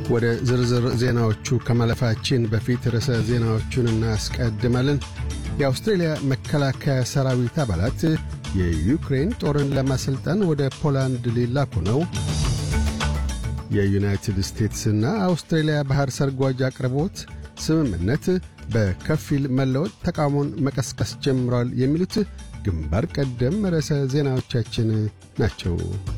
ወደ ዝርዝር ዜናዎቹ ከማለፋችን በፊት ርዕሰ ዜናዎቹን እናስቀድማለን። የአውስትሬልያ መከላከያ ሰራዊት አባላት የዩክሬን ጦርን ለማሰልጠን ወደ ፖላንድ ሊላኩ ነው። የዩናይትድ ስቴትስና አውስትሬልያ ባሕር ሰርጓጅ አቅርቦት ስምምነት በከፊል መለወጥ ተቃውሞን መቀስቀስ ጀምሯል። የሚሉት ግንባር ቀደም ርዕሰ ዜናዎቻችን ናቸው።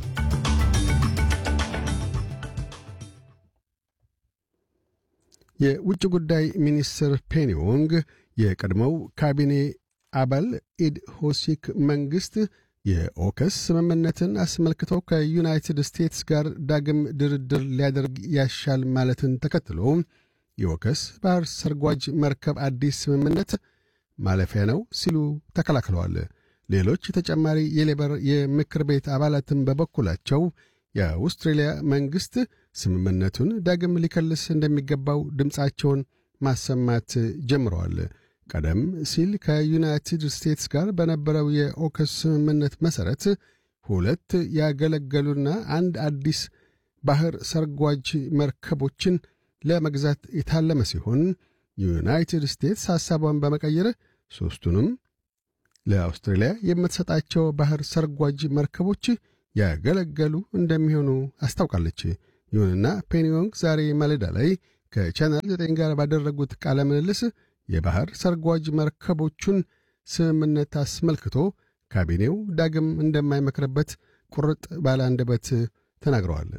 የውጭ ጉዳይ ሚኒስትር ፔኒ ዎንግ የቀድሞው ካቢኔ አባል ኢድ ሆሲክ መንግሥት የኦከስ ስምምነትን አስመልክቶ ከዩናይትድ ስቴትስ ጋር ዳግም ድርድር ሊያደርግ ያሻል ማለትን ተከትሎ የኦከስ ባሕር ሰርጓጅ መርከብ አዲስ ስምምነት ማለፊያ ነው ሲሉ ተከላክለዋል። ሌሎች ተጨማሪ የሌበር የምክር ቤት አባላትም በበኩላቸው የአውስትሬልያ መንግሥት ስምምነቱን ዳግም ሊከልስ እንደሚገባው ድምፃቸውን ማሰማት ጀምረዋል። ቀደም ሲል ከዩናይትድ ስቴትስ ጋር በነበረው የኦከስ ስምምነት መሠረት ሁለት ያገለገሉና አንድ አዲስ ባሕር ሰርጓጅ መርከቦችን ለመግዛት የታለመ ሲሆን ዩናይትድ ስቴትስ ሐሳቧን በመቀየር ሦስቱንም ለአውስትራሊያ የምትሰጣቸው ባሕር ሰርጓጅ መርከቦች ያገለገሉ እንደሚሆኑ አስታውቃለች። ይሁንና ፔኒዮንግ ዛሬ ማለዳ ላይ ከቻናል 9 ጋር ባደረጉት ቃለ ምልልስ የባሕር ሰርጓጅ መርከቦቹን ስምምነት አስመልክቶ ካቢኔው ዳግም እንደማይመክርበት ቁርጥ ባለ አንደበት ተናግረዋል።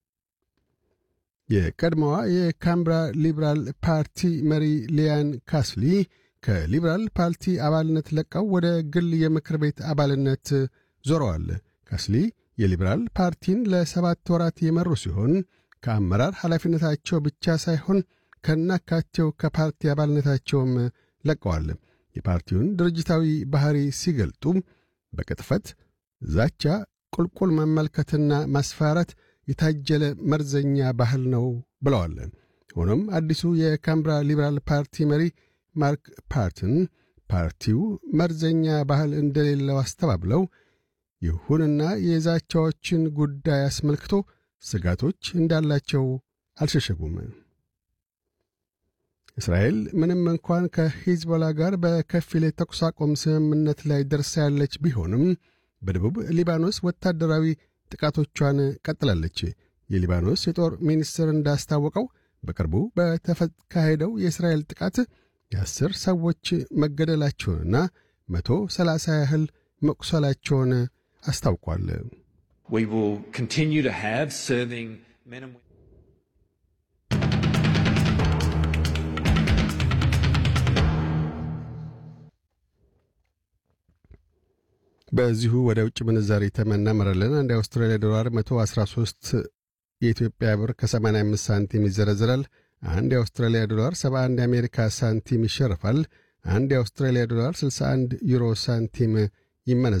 የቀድሞዋ የካምብራ ሊበራል ፓርቲ መሪ ሊያን ካስሊ ከሊበራል ፓርቲ አባልነት ለቀው ወደ ግል የምክር ቤት አባልነት ዞረዋል። ካስሊ የሊበራል ፓርቲን ለሰባት ወራት የመሩ ሲሆን ከአመራር ኃላፊነታቸው ብቻ ሳይሆን ከናካቴው ከፓርቲ አባልነታቸውም ለቀዋል። የፓርቲውን ድርጅታዊ ባሕሪ ሲገልጡ በቅጥፈት፣ ዛቻ፣ ቁልቁል መመልከትና ማስፈራራት የታጀለ መርዘኛ ባህል ነው ብለዋል። ሆኖም አዲሱ የካምብራ ሊበራል ፓርቲ መሪ ማርክ ፓርትን ፓርቲው መርዘኛ ባህል እንደሌለው አስተባብለው ይሁንና የዛቻዎችን ጉዳይ አስመልክቶ ስጋቶች እንዳላቸው አልሸሸጉም። እስራኤል ምንም እንኳን ከሂዝቦላ ጋር በከፊል የተኩስ አቁም ስምምነት ላይ ደርሳ ያለች ቢሆንም በደቡብ ሊባኖስ ወታደራዊ ጥቃቶቿን ቀጥላለች። የሊባኖስ የጦር ሚኒስትር እንዳስታወቀው በቅርቡ በተካሄደው የእስራኤል ጥቃት የአስር ሰዎች መገደላቸውንና መቶ ሰላሳ ያህል መቁሰላቸውን አስታውቋል። በዚሁ ወደ ውጭ ምንዛሪ ተመናመራለን። አንድ የአውስትራሊያ ዶላር 113 የኢትዮጵያ ብር ከ85 ሳንቲም ይዘረዝራል። አንድ የአውስትራሊያ ዶላር 71 የአሜሪካ ሳንቲም ይሸርፋል። አንድ የአውስትራሊያ ዶላር 61 ዩሮ ሳንቲም ይመነዘራል።